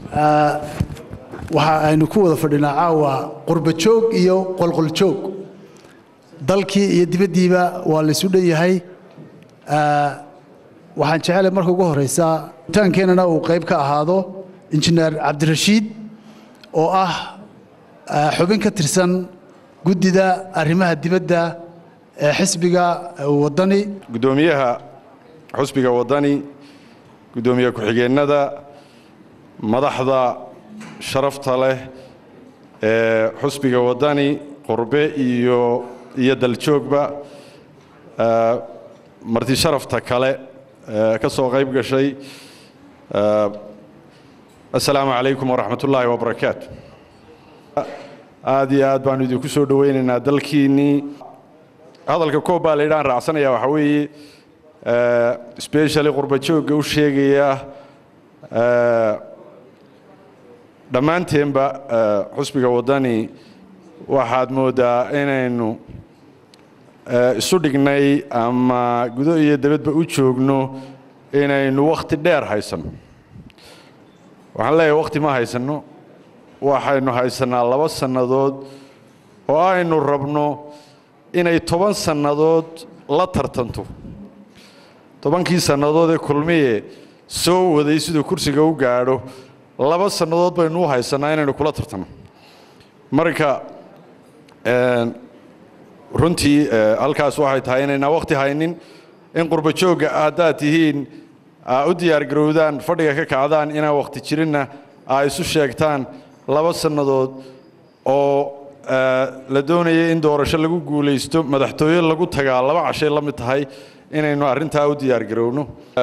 waxa aynu ku wada fadhinaa caawa qurba joog iyo qolqol joog dalkii iyo dibaddiiba waa laysu dhan yahay waxaan jecelahay marka ugu horeysa taankeenana uu qayb ka ahaado injineer cabdirashiid oo ah xubin ka tirsan guddida arrimaha dibadda ee xisbiga waddani guddoomiyaha xusbiga waddani guddoomiye ku-xigeennada madaxda sharafta leh ee xusbiga waddani qurbe iyo iyo daljoogba marti sharafta kale ka soo qayb gashay assalaamu calaykum waraxmat ullaahi wabarakaatu aad iyo aad baanu idinku soo dhowaynaynaa dalkiinnii hadalka koob baa laydhaan raacsanaya waxaa weeye specially qurba joogga u sheegaya dhammaanteenba xusbiga waddani waxaad mooddaa inaynu isu dhignay ama gudo iyo dabadba u joogno inaynu wakhti dheer haysanno waxaan leeyahay wakhti ma haysanno waxaynu haysannaa laba sannadood oo aynu rabno inay toban sannadood la tartanto tobankii sannadood ee kulmiye soo waday siduu kursiga u gaadho laba sannadood baynu u haysannaa inaynu kula tartanno marka runtii halkaas waxay tahay inaynaa wakhti haynin in qurba joogga haddaad tihiin aa u diyaargarowdaan fadhiga ka kacdaan inaan wakhti jirinna aa isu sheegtaan laba sannadood oo la doonaya in doorasho lagu guulaysto madaxtooye lagu tagaa laba cashay la mid tahay inaynu arrintaa u diyaargarowno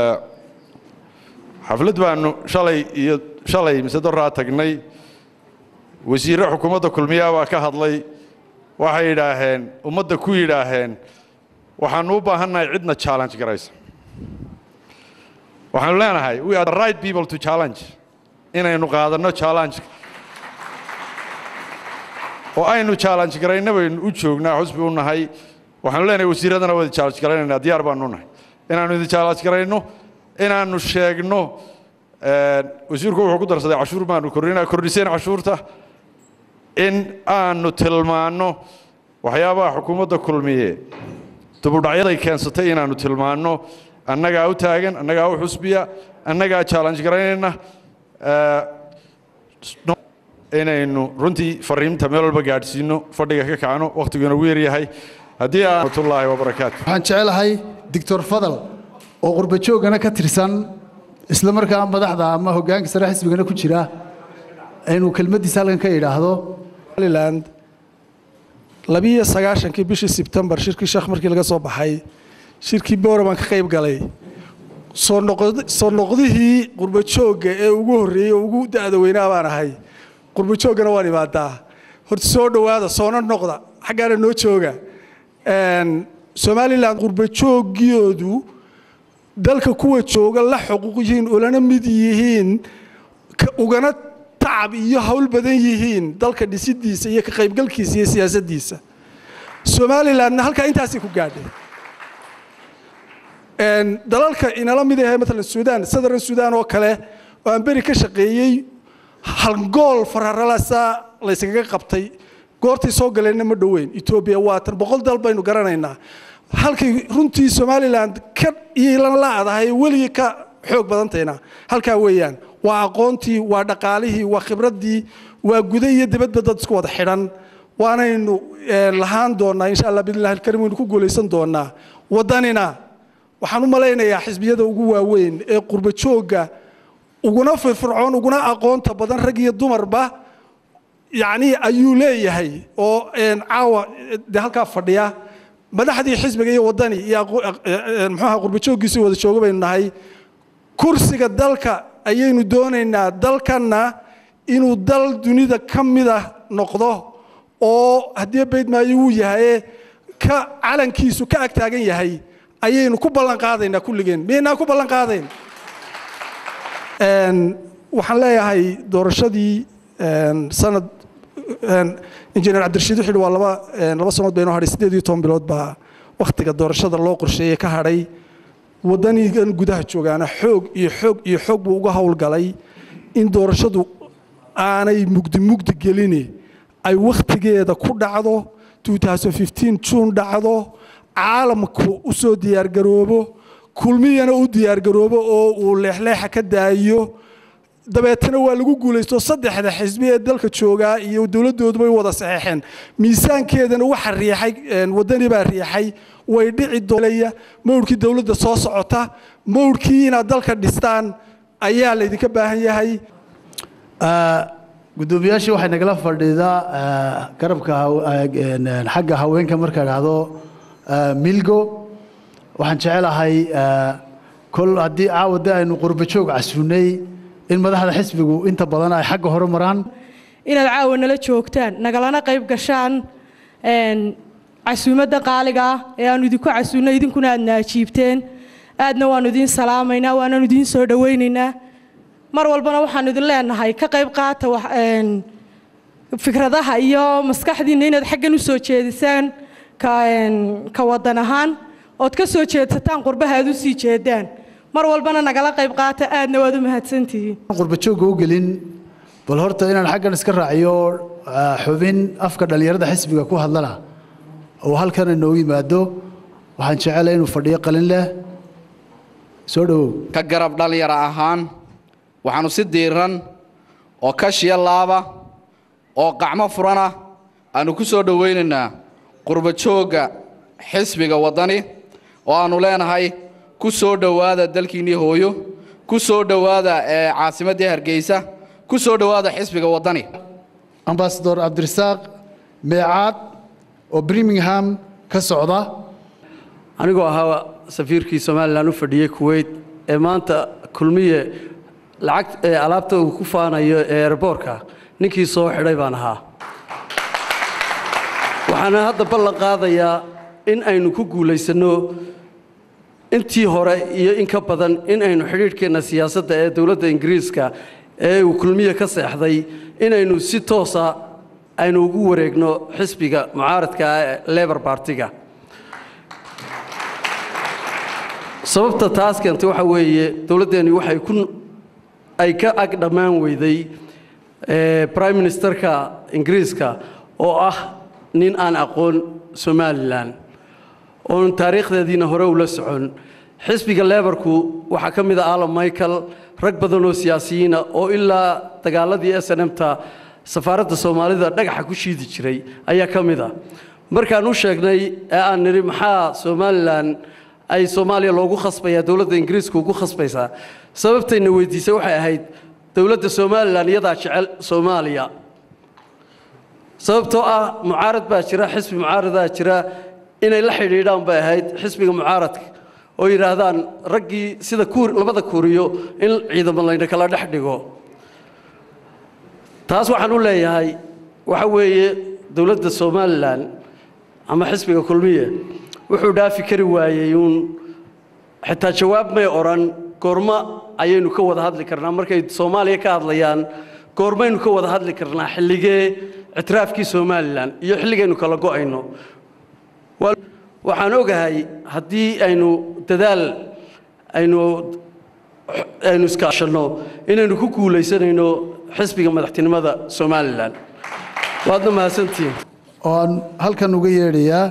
xaflad baanu shalay iyo shalay mise doraa tagnay wasiirre xukuumadda kulmiyaa baa ka hadlay waxay yidhaaheen ummadda ku yidhaaheen waxaanu u baahannahay cidna challenge garaysa waxaanu leenahay we are the right people to challenge inaynu qaadanno challenge oo aynu challenge garayna baynu u joognaa xusbi u nahay waxaanu leenahay wasiiradana wada challenge garaynaynaa diyaar baanu nahay inaanu idin challenge garayno inaanu sheegno wasiirku wuxuu ku darsaday cashuur baanu kordhinaa kordhiseen cashuurta in aanu tilmaanno waxyaabaha xukuumadda kulmiye dubudhacyaday keensatay inaanu tilmaanno annagaa u taagan annagaa u xusbiya annagaa challenge garaynayna inaynu runtii fariinta meel walba gaadhsiino fadhiga ka kacno wakhtiguna ugu yaryahay haddii aanatullaahi wabarakaatu waxaan jecelahay doctor fadal oo qurba joogana ka tirsan isla markaa madaxda ama hoggaanka sare xisbigana ku jira inuu kelmaddiisa halkan ka idhaahdo somaliland labiiyo sagaashankii bishii sebtembar shirkii sheekh markii laga soo baxay shirkii boora baan ka qayb galay soo noqdihii qurba joogga ee ugu horreeyey oo ugu da'da weynaa baan ahay qurba jooggana waan imaadaa horta soo dhowaada soona noqda xaggaana noo jooga somalilan qurba jooggiyoodu dalka kuwa jooga la xuquuq yihiin olana mid yihiin ugana tacab iyo hawl badan yihiin dalka dhisidiisa iyo ka qaybgalkiisa iyo siyaasaddiisa somalilandna halkaa intaasay ku gaadhay dalalka inala mid ahe maalan suudaan southern suudaan oo kale oo aan beri ka shaqeeyey halgool fararalasa layskaga qabtay goortay soo galeenna ma dhoweyn etoobiya waatan boqol dal baynu garanaynaa halkay runtii somaliland ka iilan la-dahay weligii ka xoog badantayna halkaa weeyaan waa aqoontii waa dhaqaalihii waa khibraddii waa guda iyo dibadba dad isku wada xidhan waanaynu lahaan doonaa insha allah bidnillahi alkarim waynu ku guulaysan doonaa waddanina waxaan u malaynayaa xisbiyada ugu waaweyn ee qurba joogga uguna firfircoon uguna aqoonta badan rag iyo dumarba yacnii ayuu leeyahay oo caawa dee halkaa fadhiya madaxdii xisbiga iyo waddani iyo muxuaha qurba jooggiisii wada jooga baynu nahay kursiga dalka ayaynu doonaynaa dalkanna inuu dal dunida ka mida noqdo oo haddii baydmaayo wuu yahaye ka calankiisu ka ag taagan yahay ayaynu ku ballan qaadaynaa kulligeen miyaynaa ku ballan qaadayn waxaan leeyahay doorashadii sanad injineer cabdirashiid wuxuu yidhi waa laba laba sanood baynoo hadhay siddeed iyo toban bilood baa wakhtiga doorashada loo qorsheeyey ka hadhay waddanigan gudaha joogaana xoog iyo xoog iyo xoog buu uga howlgalay in doorashadu aanay mugdi mugdi gelini ay wakhtigeeda ku dhacdo juun dhacdo caalamku u soo diyaargaroobo kulmiyana u diyaargaroobo oo uu leexleexa ka daayiyo dabeetana waa lagu guulaysto saddexda xisbi ee dalka joogaa iyo dowladooduba wada saxeexeen miisaankeedana waxa riixay wadani baa riixay way dhici doolaya mawrkii dowladda soo socota mawrkii inaad dalka dhistaan ayaa laydinka baahan yahay gudoomiyaashii waxay nagala fadhiidaa garabka xagga haweenka marka idhaahdo milgo waxaan jecelahay kol haddii caawada aynu qurbajoog casuunay in madaxda xisbigu inta badan ay xagga hore maraan inaad caawa nala joogtaan nagalana qayb gashaan casuumadda qaaliga ah ee aanu idinku casuunnay idinkuna aadna ajiibteen aadna waannu idiin salaamaynaa waananu idiin soo dhowaynaynaa mar walbana waxaanu idin leenahay ka qayb qaata fikradaha iyo maskaxdiinna inaad xaggan u soo jeedisaan ka wadan ahaan ood ka soo jeedsataan qurbaha aad u sii jeedaan mar walbana nagala qayb qaata aadna waad u mahadsantihiin qurbajoogga u gelin bal horta inaan xaggan iska raaciyo xubin afka dhallinyarada xisbiga ku hadlana oo halkan inoogu yimaado waxaan jecelahay inuu fadhiyo qalin leh soo dhowow ka garab dhallinyaro ahaan waxaannu si diiran oo kashiya laaba oo qacmo furana aannu ku soo dhowaynaynaa qurbajoogga xisbiga waddani oo aannu leenahay ku soo dhowaada dalkiinnii hooyo ku soo dhowaada ee caasimaddii hargeysa ku soo dhowaada xisbiga waddani ambasador cabdirasaaq meecaad oo birmingham ka socda anigoo ahaa safiirkii somalilan u fadhiyey kuweyt ee maanta kulmiye lacag alaabta uu ku faanayo ee erboorka ninkii soo xidhay baan ahaa waxaana hadda ballan qaadayaa in aynu ku guulaysanno intii hore iyo in ka badan in aynu xidhiidhkeenna siyaasadda ee dowladda ingiriiska ee uu kulmiye ka seexday inaynu si toosa aynu ugu wareegno xisbiga mucaaradka ee lebor bartiga sababta taas keentay waxa weeye dowladdeenni waxay ku ay ka ag dhammaan weyday prime ministerka ingiriiska oo ah nin aan aqoon somalilan oon taariikhdeediina hore ula socon xisbiga lebarku waxaa ka mid a alan michael rag badan oo siyaasiyiina oo ilaa dagaaladii s n m-ta safaaradda soomaalida dhagaxa ku shiidi jiray ayaa ka mid a markaan u sheegnay ee aan nidhi maxaa somalilan ay soomaaliya loogu khasbayaa dowladda ingiriiska ugu khasbaysaa sababtayna weydiisay waxay ahayd dowladda somalilan iyadaa jecel soomaaliya sababtoo ah mucaarad baa jira xisbi mucaaradaa jira inay la xidhiidhaan bay ahayd xisbiga mucaaradka oo yidhaahdaan raggii sida labada kuuriyo in ciidamo layna kala dhex dhigo taas waxaan u leeyahay waxa weeye dowladda somalilan ama xisbiga kulmiye wuxuu dhaafi kari waayey uun xitaa jawaab may odhan goormo ayaynu ka wada hadli karnaa markay soomaaliya ka hadlayaan goormaynu ka wada hadli karnaa xilligee ictiraafkii somalilan iyo xilligaynu kala go'ayno waxaan ogahay haddii aynu dadaal aynu aynu iskaashanno inaynu ku guulaysanayno xisbiga madaxtinimada somalilan waadna mahadsantihiin oo aan halkan uga yeedhayaa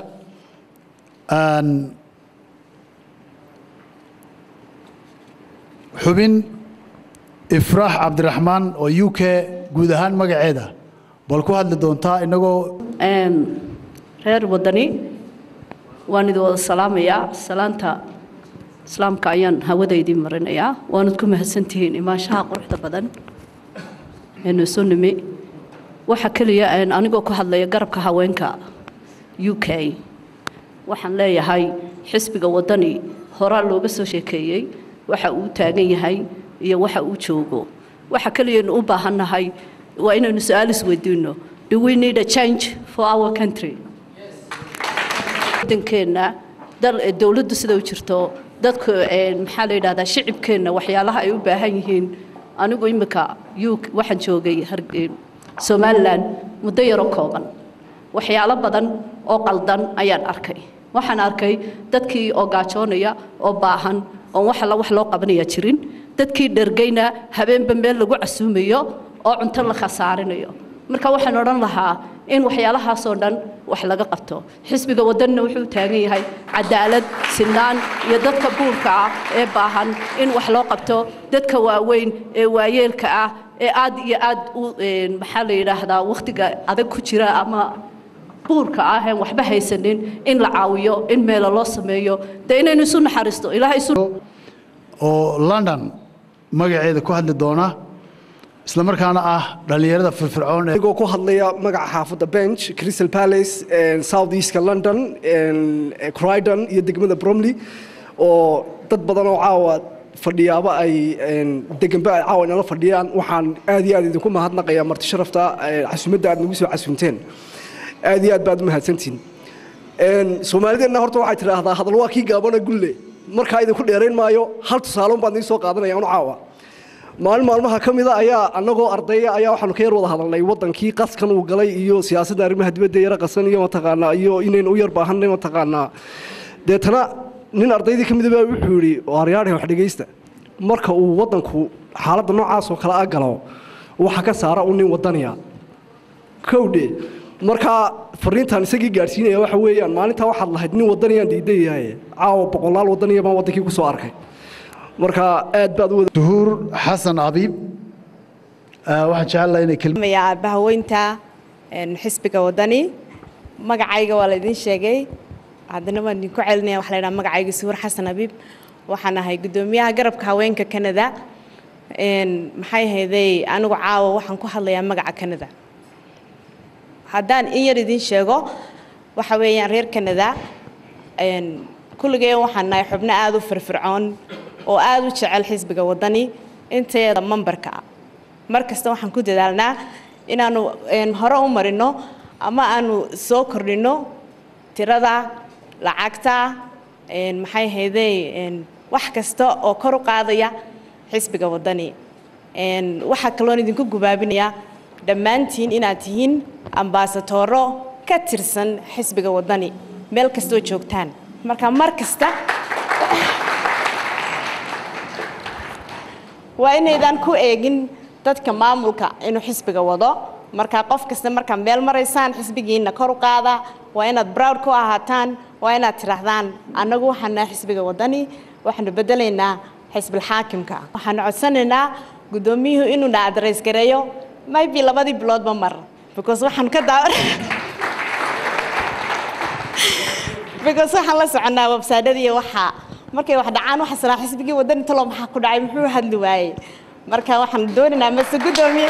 xubin ifraax cabdiraxmaan oo u k guud ahaan magaceeda bal ku hadli doontaa inagoo reer waddani waan idin wada salaamayaa salaanta islaamka ayaan hawada idiin marinayaa waanad ku mahadsantihiin imaanshaha quruxda badan eenu isu nimi waxa keliya anigoo ku hadlaya garabka haweenka u k waxaan leeyahay xisbiga waddani horaa looga soo sheekeeyey waxa uu taagan yahay iyo waxa uu joogo waxa keliyaynu u baahannahay waa inaynu su-aal isweydiinno do we need a change for our country wadankeenna dowladdu sida u jirto dadku maxaa la yidhahdaa shicibkeenna waxyaalaha ay u baahan yihiin anigu imika u waxaan joogay somalilan muddo yaro kooban waxyaalo badan oo qaldan ayaan arkay waxaan arkay dadkii oo gaajoonaya oo baahan oon wax alla wax loo qabanaya jirin dadkii dhergayna habeenba meel lagu casuumayo oo cunto la khasaarinayo marka waxaan odhan lahaa in waxyaalahaasoo dhan wax laga qabto xisbiga wadanina wuxuu taagan yahay cadaalad sinaan iyo dadka buurka ah ee baahan in wax loo qabto dadka waaweyn ee waayeelka ah ee aad iyo aad u maxaa la yidhaahdaa wakhtiga adag ku jira ama buurka ah een waxba haysanin in la caawiyo in meelo loo sameeyo dee inaynu isu naxariisto ilaahay isu oo london magaceeda ku hadli doona isla markaana ah dhallinyarada firfircoon ee anigoo ku hadlaya magaca xaafadda bench crystal palace south eastka london croydon iyo degmada bromley oo dad badan oo caawa fadhiyaaba ay deganba ay caawa inala fadhiyaan waxaan aad iyo aad idinku mahadnaqayaa marti sharafta casuumadda aad nagu soo casuumteen aad iyo aad baad u mahadsantihin soomaalideenna horta waxay tidhaahdaa hadal waa kii gaabana gulle markaa idinku dheerayn maayo hal tusaaloon baan idin soo qaadanaya anu caawa maalin maalmaha ka mida ayaa annagoo ardaya ayaa waxaanu ka yar wada hadalnay wadankii qaskan uu galay iyo siyaasadda arrimaha dibadda yara qasan iyo mataqaanaa iyo inaynu u yar baahanay mataqaanaa deetana nin ardaydii ka mida baa wuxuu yidhi waaryaadhe wax dhegaysta marka uu wadanku xaaladda noocaas oo kale a galo waxa ka saara un nin wadaniya kowdhe markaa fariintaan isagii gaadhsiinaya waxa weeyaan maalintaa waxaad lahayd nin wadaniyaan diidayahay caawa boqolaal wadaniya baan wadankii ku soo arkay marka aad baad u wada duhuur xasan abiib waxaan jecelahay inay kelmad maya aabahaweynta xisbiga wadani magacayga waa laydin sheegay haddana waan idinku celinaya waxa la yidhaha magacayga suhuur xasan abiib waxaan ahay guddoomiyaha garabka haweenka canada maxay ahayday anigu caawa waxaan ku hadlayaa magaca canada haddaan in yar idin sheego waxa weeyaan reer canada kulligeen waxaan nahay xubno aada u firfircoon oo aada u jecel xisbiga wadani inteeda mambarka ah mar kasta waxaan ku dadaalnaa inaanu hore u marino ama aanu soo kordhino tirada lacagta maxay hayday wax kasta oo kor u qaadaya xisbiga wadani waxaa kaloon idinku gubaabinaya dhammaantiin inaad tihiin ambaasatooro ka tirsan xisbiga wadani meel kastoo joogtaan marka mar kasta waa inaydan ku eegin dadka maamulka inuu xisbiga wado marka qof kasta markaa meel maraysaan xisbigiina kor u qaada waa inaad browd ku ahaataan waa inaad tidhaahdaan annagu waxaan nahay xisbiga wadani waxaanu bedelaynaa xisbilxaakimka waxaanu codsanaynaa guddoomiyuhu inuu na adreys gareeyo maybe labadii biloodba mar because waxaan ka daa because waxaan la soconnaa websaydhadii waxaa markay wax dhacaan waxa sanaa xisbigii wadani talo maxaa ku dhacay muxuu hadli waayey marka waxaan doonaynaa mase guddoomiye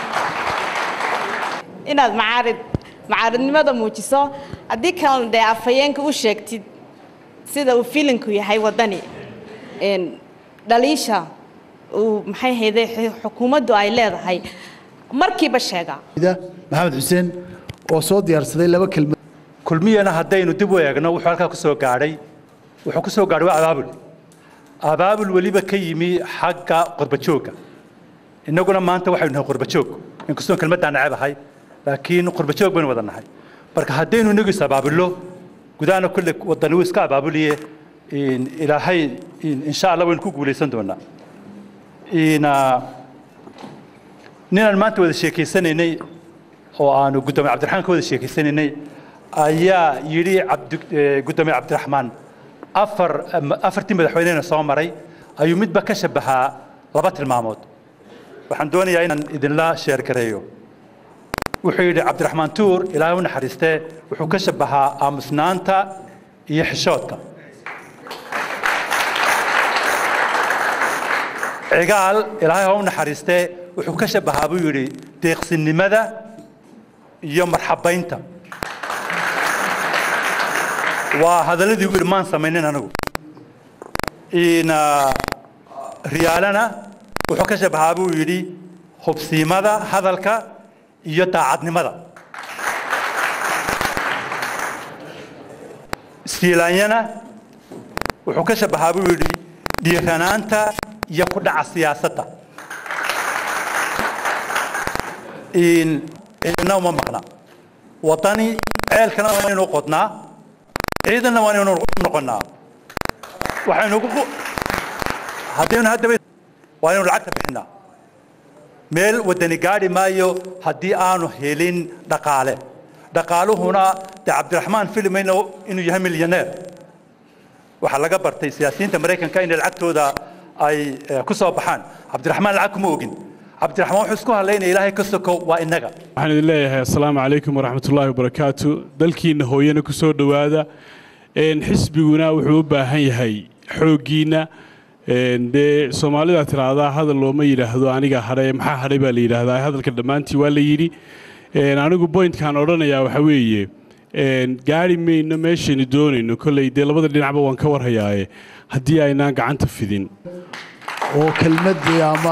inaad macaarid macaaridnimada muujiso haddii kalena dee afhayeenka u sheegtid sida uu filinku yahay wadani dhaliisha uu maxay hayday xukuumaddu ay leedahay markiiba sheega maxamed xuseen oo soo diyaarsaday laba kelmad kulmiyana haddaynu dib u eegno wuxuu halkaa ku soo gaadhay wuxuu ku soo gaadhay waa abaabul abaabul weliba ka yimi xagga qurbajoogga innaguna maanta waxaynu nahay qurbajoog inkastoo kelmaddaa neceb ahay laakiin qurbajoog baynu wada nahay marka haddaynu inagu is abaabullo gudaana kulle wadani wuu iska abaabuliye ilaahay insha allah waynu ku guulaysan doonaa ninaan maanta wada sheekaysanaynay oo aanu guddoomiye cabdiraxmaan ka wada sheekaysanaynay ayaa yidhi guddoomiye cabdiraxmaan afar afartii madaxweynena soo maray ayuu midba ka shabahaa laba tilmaamood waxaan doonayaa inaan idinla sheergareeyo wuxuu yidhi cabdiraxmaan tuur ilaahay u naxariistee wuxuu ka shabahaa aamusnaanta iyo xishoodka cigaal ilaahay ha u naxariistee wuxuu ka shabahaa buu yidhi deeqsinimada iyo marxabaynta waa hadalladii ugu yidhi maan samaynin anigu riyaalana wuxuu ka shabahaa buu yidhi hubsiimada hadalka iyo daacadnimada siilaanyana wuxuu ka shabahaa buu yidhi dhiiranaanta iyo ku dhaca siyaasadda ciidana uma maqna waddani ceelkana waa inuu qodnaa ciidanna waa inuu noqonnaa waxaynu haddaynu haddaba waa inaynu lacagta bixinaa meel wadani gaadhi maayo haddii aanu helin dhaqaale dhaqaaluhuna dee cabdiraxmaan filmayno inuu yahay milyaneer waxaa laga bartay siyaasiyiinta maraykanka inay lacagtooda ay eh, ku soo baxaan cabdiraxmaan lacag kuma ogin cabdiraxmaan wuxuu isku hadlaynaya ilaahay ka sokow waa innaga waxaan idin leeyahay assalaamu calaykum waraxmatullaahi wabarakaatu dalkiinna hooyana ku soo dhowaada Een, xisbiguna wuxuu u baahan yahay xooggiinna Een, dee soomaalida tiraahdaa hadal looma yidhaahdo aniga hadhay maxaa hadhay baa la yidhaahdaa hadalka dhammaantii waa la yidhi Een, anigu bointkaan odhanayaa waxa weeye een, gaari mayno meeshaynu doonayno kolley dee labada dhinacba waan ka warhayaaye haddii aynaan gacanta fidin oo kelmaddii ama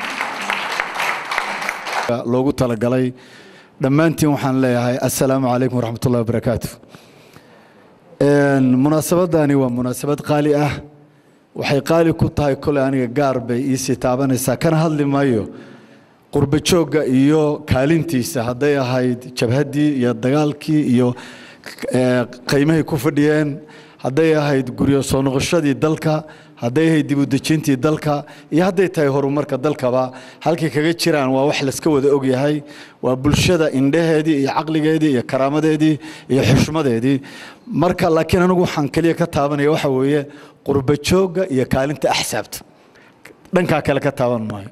loogu talagalay dhammaantiin waxaan leeyahay assalaamu calaykum waraxmatullahi wabarakaatu Een, munaasabadani waa munaasabad qaali ah waxay qaali ku tahay koley aniga gaar bay iisii taabanaysaa kana hadli maayo qurbo joogga iyo kaalintiisa hadday ahayd jabhaddii iyo dagaalkii iyo eh, qiimahay ku fadhiyeen hadday ahayd guryo soo noqoshadii dalka hadday ahayd dib u dejintii dalka iyo hadday tahay horumarka dalkaba halkay kaga jiraan waa wax layska wada ogyahay waa bulshada indhaheedii iyo caqligeedii iyo karaamadeedii iyo xushmadeedii marka laakiin anigu waxaan keliya ka taabanaya waxa weeye qurbo joogga iyo kaalinta axsaabta dhankaa kale ka taaban maayo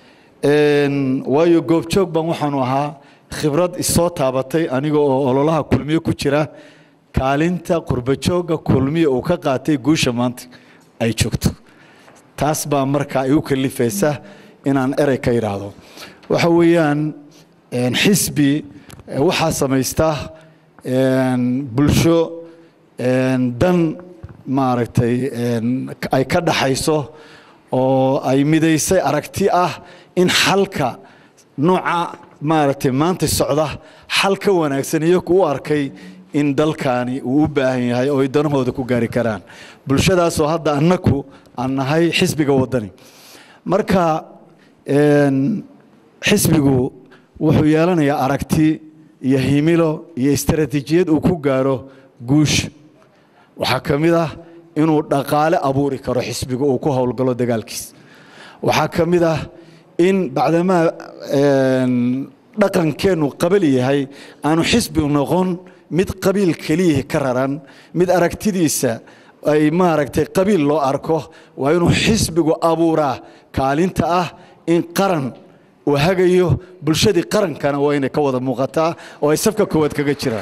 Een, waayo goobjoog baan waxaanu ahaa khibrad isoo taabatay aniga oo ololaha kulmiye ku jira kaalinta qurbajoogga kulmiye uu ka qaatay guusha maanta ay joogto taas baa markaa igu kalifaysa inaan erey ka idhaahdo waxa weeyaan een, xisbi eh, waxaa samaysta een, bulsho een, dan maaragtay een, ay ka dhaxayso oo ay midaysay aragti ah in xalka nooca maaragtay maanta socda xal ka wanaagsan iyagu u arkay in dalkaani uu u baahan yahay oo ay danahooda ku gaari karaan bulshadaasoo hadda annaku aan nahay xisbiga waddani marka een, xisbigu wuxuu yeelanayaa aragti iyo himilo iyo istaraatiijiyad uu ku gaaro guush waxaa ka mid ah inuu dhaqaale abuuri karo xisbigu uu ku howlgalo dagaalkiis waxaa ka mid ah in bacdamaa een, dhaqankeennu qabali yahay aanu xisbi noqon mid qabiil keliya ka raran mid aragtidiisa ay maaragtay qabiil loo arko waa inuu xisbigu abuuraa kaalinta ah in qaran uu hagayo bulshadii qarankana waa inay ka wada muuqataa oo ay safka koowaad kaga jiraan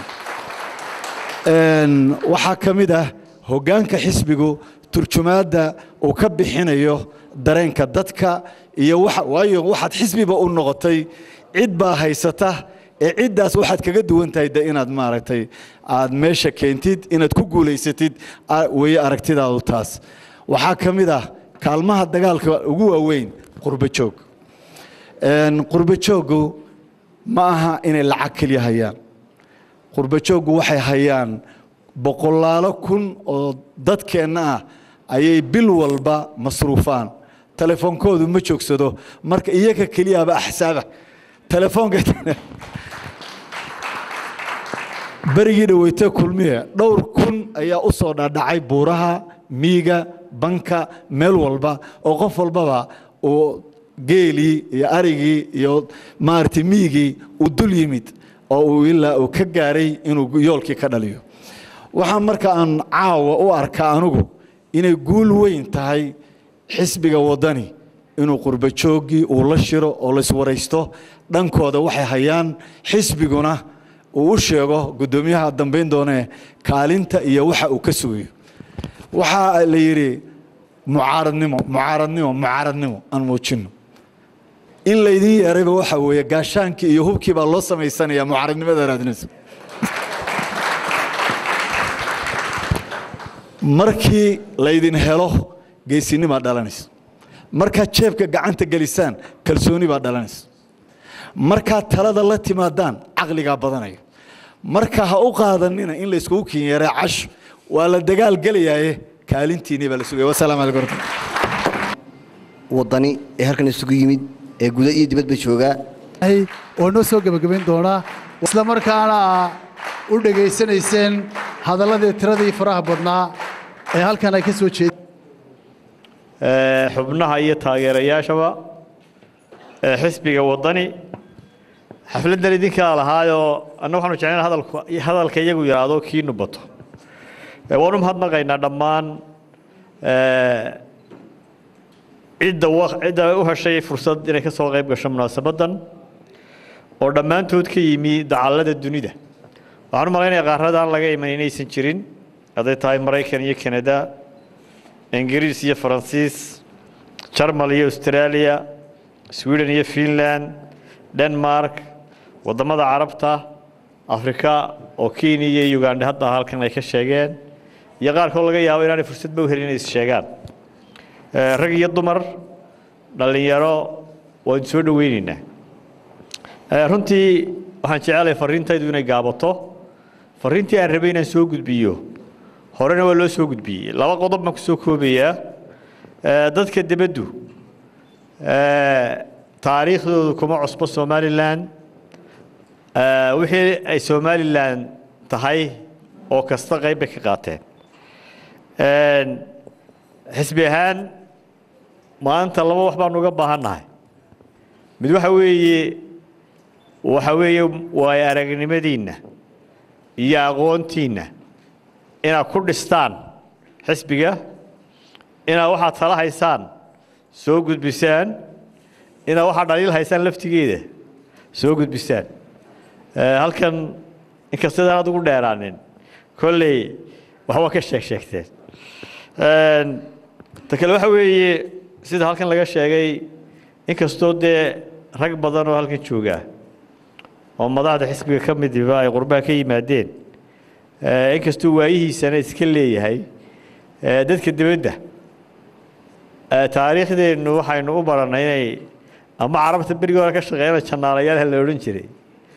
Een, waxaa ka mid ah hoggaanka xisbigu turjumaadda uu ka bixinayo dareenka dadka iyo waxa waayo waxaad xisbiba u noqotay cid baa haysata ee ciddaas waxaad kaga duwan tahay de inaad maaragtay aad meesha keentid inaad ku guulaysatid a- weeye aragtidaadu taas waxaa ka mid ah kaalmaha dagaalka ugu waaweyn qurbo joog Een, qurbo jooggu ma aha inay lacag keliya hayaan qurbo jooggu waxay hayaan boqolaalo kun oo dadkeenna ah ayay bil walba masruufaan telefoonkoodu ma joogsado marka iyaga keliyaaba axsaaba telefoonka berigii dhaweyte kulmiye dhowr kun ayaa u soo dhadhacay buuraha miiga banka meel walba oo qof walbaba uu geelii iyo arigii iyo maaragtay miigii uu dul yimid oo uu ilaa uu ka gaaray inuu yoolkii ka dhaliyo waxaa marka aan caawa u arkaa anugu inay guul weyn tahay xisbiga waddani inuu qurbo jooggii uu la shiro oo laiswaraysto dhankooda waxay hayaan xisbiguna uu u sheego guddoomiyaha dambayn doonee kaalinta iyo waxa uu ka sugayo waxaa la yidhi mucaaradnimo mucaaradnimo mucaaradnimo aan muujinno in laydin yeerayba waxa weeye gaashaankii iyo hubkii baa loo samaysanayaa mucaaradnimada raadinaysa markii laydin helo geesinimaa dhalanaysa markaad jeebka gacanta gelisaan kalsooni baa dhalanaysa markaad talada la timaadaan caqligaa badanaya marka ha u qaadanina in layskugu kinyeeray cash waa la dagaal gelayaaye kaalintiinii baa la sugaya wasalaamu calaykum waraxmatullahi waddani ee halkan isugu yimid ee guda iyo dibadba joogaa oo noo soo gebagabayn doonaa isla markaana aa u dhegaysanayseen hadalladii tiradii faraha badnaa ee halkan ay ka soo jeed ee, xubnaha iyo taageerayaashaba ee xisbiga waddani xafladdan idinkaa lahaayoo anna waxaanu jeclayn hadalku hadalka iyagu yidhaahdo kiinu bato Ee, waanu mahadnaqaynaa dhammaan ee, cidda wa- cidda u heshay fursad inay ka soo qayb gasho munaasabaddan oo dhammaantood ka yimi dacallada dunida waxaan u malaynayaa qaarradaan laga iman inaysan jirin hadday tahay maraykan iyo kanada ingiriis iyo faransiis jarmal iyo australia sweden iyo finland denmark waddamada carabta afrika oo kenya iyo uganda hadda halkan ay ka sheegeen iyo qaarkood laga yaabo inaanay fursadba u helin inay is sheegaan Eh, rag iyo dumar dhallinyaro waan soo dhoweyneynaa Eh, runtii waxaan jecelahay fariintaydu inay gaabato fariintii aan rabay inaan soo gudbiyo horena waa loo soo gudbiyey laba qodob baan ku soo koobayaa Eh, dadka dibaddu eh, taariikhdoodu kuma cusbo somalilan Eh, wixii ay somalilan tahay oo kasta qayb bay ka qaateen Een, xisbi ahaan maanta laba wax baanu uga baahannahay mid waxa weeye waxa weeye waayo aragnimadiinna iyo aqoontiinna inaad ku dhistaan xisbiga inaad waxaad tala haysaan soo gudbisaan inaad waxaad dhaliil haysaan laftigeeda soo gudbisaan Eh, halkan inkastadaan aad ugu dheeraanin kolley waxba ka sheeg sheegteen Een, ta kale waxa weeye sida halkan laga sheegay inkastoo dee rag badan oo halkan jooga oo madaxda xisbiga ka midiba ay qurbaha ka yimaadeen eh, inkastuu waayihiisana iska leeyahay eh, dadka dibadda eh, taariikhdeennu waxaynu u barannay inay ama carabta berigii hore ka shaqeeyana jannaalayaal la odhan jiray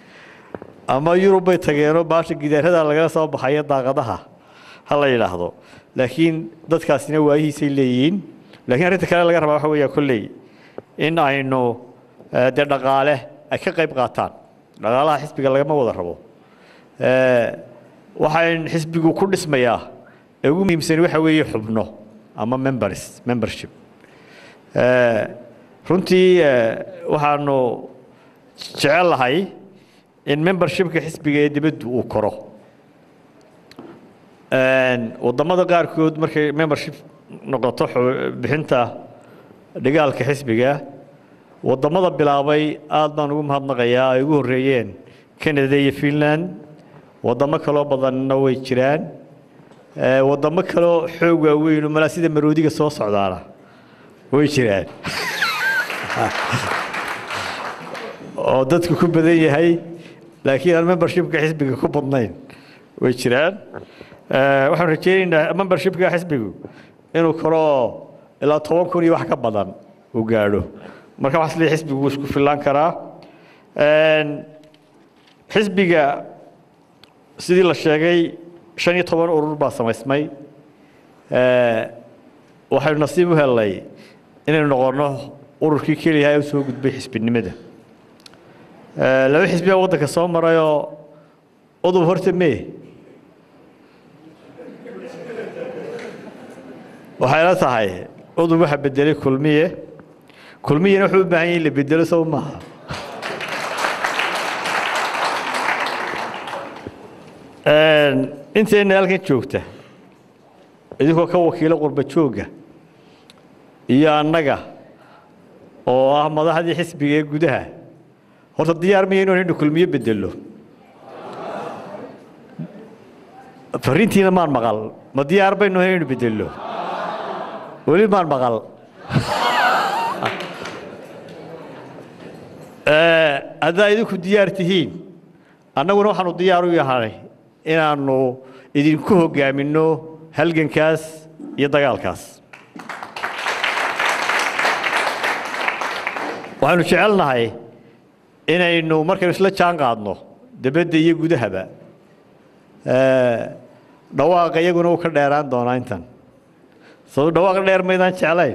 ama yurub bay tageenoo baasha gidaarada lagala soo baxayo daaqadaha ha la yidhaahdo laakiin dadkaasina waayihiisay leeyihiin laakiin arrinta kale laga rabaa waxa weeya kolley in aynu eh, dee dhaqaale ay ka qayb qaataan dhaqaalaha xisbiga lagama wada rabo Eh, waxaan xisbigu ku dhismayaa ee ugu muhiimsan waxa weeye xubno ama members membership Eh, runtii eh, waxaanu jecel lahay in membershipka xisbiga ee dibaddu uu koro Een, waddamada qaarkood markay membership noqoto xu- bixinta dhigaalka xisbiga waddamada bilaabay aad baan ugu mahadnaqayaa ay ugu horreeyeen canada iyo finland waddamo kaloo badanna way jiraan Eh, waddamo kaloo xoog waaweyn oo malaa sida maroodiga soo socdaana way jiraan oo dadku ku badan yahay laakiin aan membershipka xisbiga ku badnayn way jiraan Eh, waxaan rajaynaynaa membershipka xisbigu inuu koro ilaa toban kun iyo wax ka badan uu gaadho marka waxaa isleeyahay xisbigu wuu isku fillaan karaa Een, xisbiga sidii la sheegay shan iyo toban urur baa samaysmay Eh, waxaynu nasiib u helnay inaynu noqonno ururkii keliya ee u soo gudbay xisbinimada Eh, laba xisbi baa waddanka soo marayoo udub horta mee waxay la tahay udub waxa bedelay kulmiye kulmiyena wuxuu u baahan yahay in la bedelo sow maaha Een, inteenna halkan joogta idinkoo ka wakiilo qurba joogga iyo annaga oo ah madaxdii xisbiga ee gudaha horta diyaar maya inuu inu kulmiye bedelo fariintiina maan maqal ma diyaar baynu inaynu bedelo weli maan maqal Eh, haddaa idinku diyaar tihiin annaguna waxaanu diyaar u yahay inaannu idinku hoggaaminno halgankaas iyo dagaalkaas waxaynu jecelnahay inaynu markaynu isla jaan qaadno debadda iyo gudahaba eh, dhawaaqa iyaguna uu ka dheeraan doonaa intan sabab dhawaaqa dheer maydaan jeclayn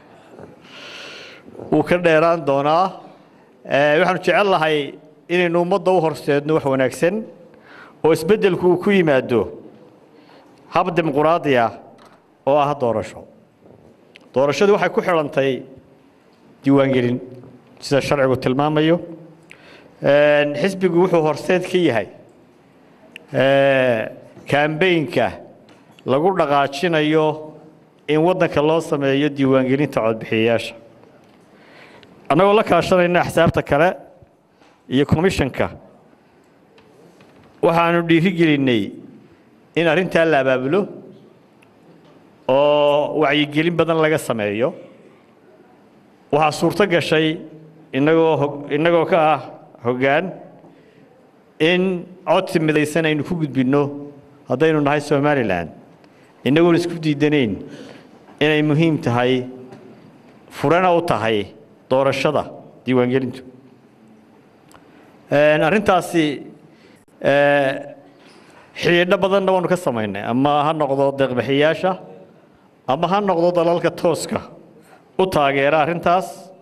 wuu ka dheeraan doonaa Eh, waxaanu jecel lahay inaynu ummadda u horseedno wax wanaagsan oo isbeddelku uu ku yimaado hab dimuquraadi ah oo ah doorasho doorashadu waxay ku xidhantay diiwaangelin sida sharcigu tilmaamayo xisbigu wuxuu horseed ka yahay kambeynka lagu dhaqaajinayo in waddanka loo sameeyo diiwaangelinta codbixiyayaasha annagoo la kaashanayna axsaabta kale iyo komishanka waxaanu dhiirigelinnay in arrintaa la abaabulo oo wacyigelin badan laga sameeyo waxaa suurto gashay innagoo innagoo ka ah hoggaan in codsi midaysan aynu ku gudbinno haddaynu nahay somalilan innagoon isku diidanayn inay muhiim tahay furana u tahay doorashada diiwaangelintu arrintaasi xidhiidho badanna waanu ka samaynay ama ha noqdo deeqbixiyaasha ama ha noqdo dalalka tooska u taageera arrintaas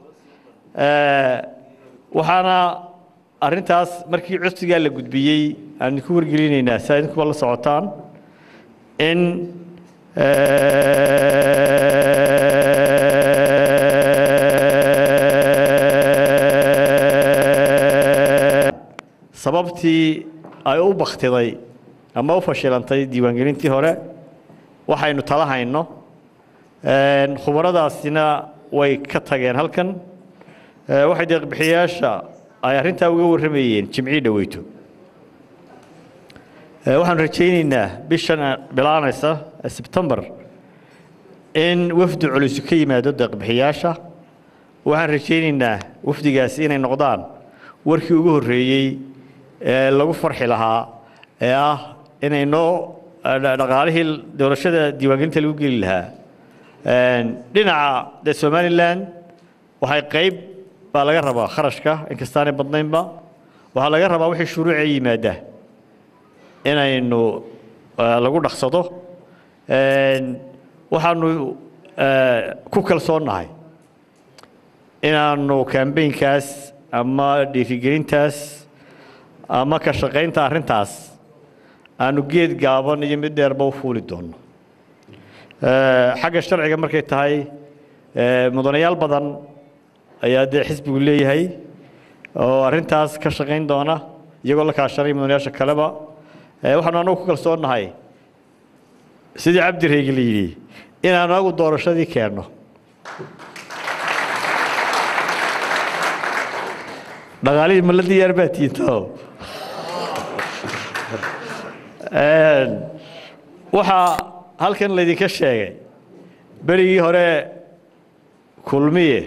waxaana arrintaas markii codsigaa la gudbiyey aan idinku wargelinaynaa si idinkuba la socotaan in sababtii ay u baktiday ama u fashilantay diiwaangelintii hore waxaynu tala hayno khubaradaasina way ka tageen halkan waxay deeqbixiyaasha ay arrintaa uga warramayeen jimcii dhoweyto waxaanu rajaynaynaa bishan bilaanaysa sebtembar in wafdi culus ka yimaado deeqbixiyaasha waxaan rajaynaynaa wafdigaasi inay noqdaan warkii ugu horreeyey ee lagu farxi lahaa ee ah inay noo dhaqaalihii doorashada diiwaangelinta lagu geli lahaa dhinaca dee somalilan waxay qayb baa laga rabaa kharashka inkastaanay badnaynba waxaa laga rabaa wixii shuruuca yimaada inaynu lagu dhaqsado waxaanu ku kalsoonnahay inaanu kambeynkaas ama dhiirigelintaas ama ka shaqaynta arrintaas aanu geed gaaban iyo mid dheerba u fuuli doonno xagga sharciga markay tahay mudanayaal badan ayaa dee xisbigu leeyahay oo arrintaas ka shaqayn doona iyagoo la kaashanay mudanayaasha kaleba waxaanu anagu ku kalsoonnahay sidii cabdi reegi la yidhi inaanu anagu doorashadii keenno dhaqaalihii ma la diyaar baa tiinto waxaa halkan laydinka sheegay berigii hore kulmiye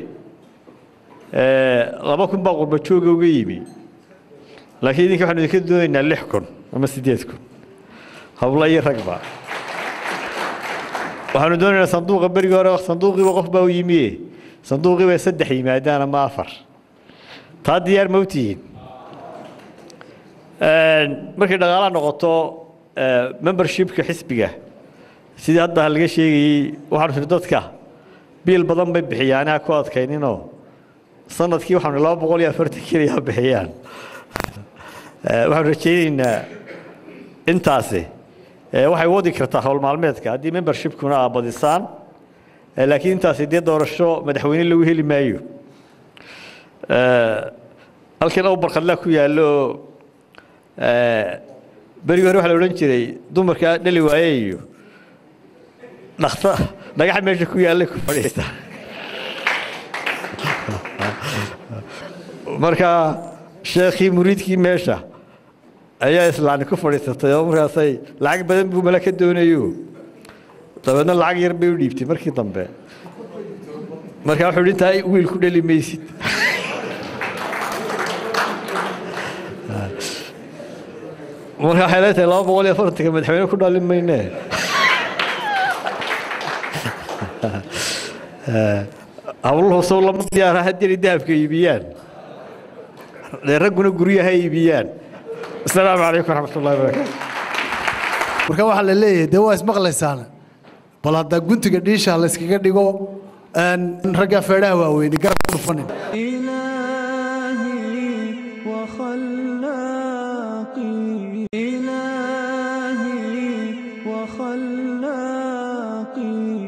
laba kun baa qurba jooga uga yimi laakiin idinka waxaanu idinka doonaynaa lix kun ama siddeed kun habla iyo ragba waxaanu doonaynaa sanduuqa berigii hore sanduuqiiba qof baa u yimiye sanduuqiiba saddex yimaadaan ama afar taa diyaar ma u tihiin markay dhaqaalaha noqoto membershipka xisbiga sidii hadda laga sheegayey waxaanu firi dadka biil badan bay bixiyaan ha ku adkayninoo sanadkii waxaanu laba boqol iyo afartan keliya bixiyaan waxaanu rajaynaynaa intaasi waxay wadi kartaa howl maalmeedka haddii membershipkuna aa badisaan laakiin intaasi dee doorasho madaxweyne lagu heli maayo halkan ow barkadlaa ku yaallo berigi hore waxaa la odhan jiray dumarkaa dhali waaye iyo dhakta dhagaxa meesha ku yaallay ku fadhiista marka sheekhii muriidkii meesha ayaa islaani ku fadhiisatay oo markaasay lacag badan buu mala ka doonayo dabeedna lacag yar bay u dhiibtay markii dambe markaa wuxuu hi intaa wiil ku dhali maysid marka waxay leetahay laba boqol iyo afartanka madaxweyne ku dhalin mayne hawluhu sow lama diyaara haddii dahabka iibiyaan dee ragguna guryaha iibiyaan asalaamu calaykum waraxmat ullahi wabarakaatu marka waxaa la leeyahay dee waa ismaqlaysaana bal hadda guntiga dhiisha layskaga dhigo ragga feedhaha waaweyni garab ku dhufanin إلهي وخلاقي